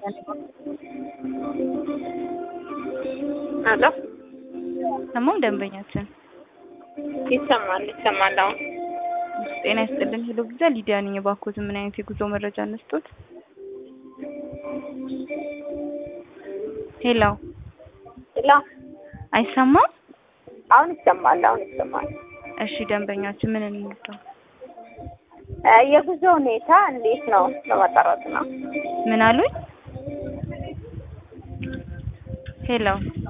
አሎ ሰማም ደንበኛችን ይሰማል ይሰማል። አሁን ጤና ይስጥልን። ሄሎ ቪዛ ሊዲያ ነኝ። እባክዎት ምን አይነት የጉዞ መረጃ እንስጦት? ሄሎ ላ አይሰማም? አሁን ይሰማል። አሁን ይሰማል። እሺ ደንበኛችን ምን እንስጠው? እ የጉዞ ሁኔታ እንዴት ነው ለማጣራት ነው። ምን አሉኝ? ሄሎ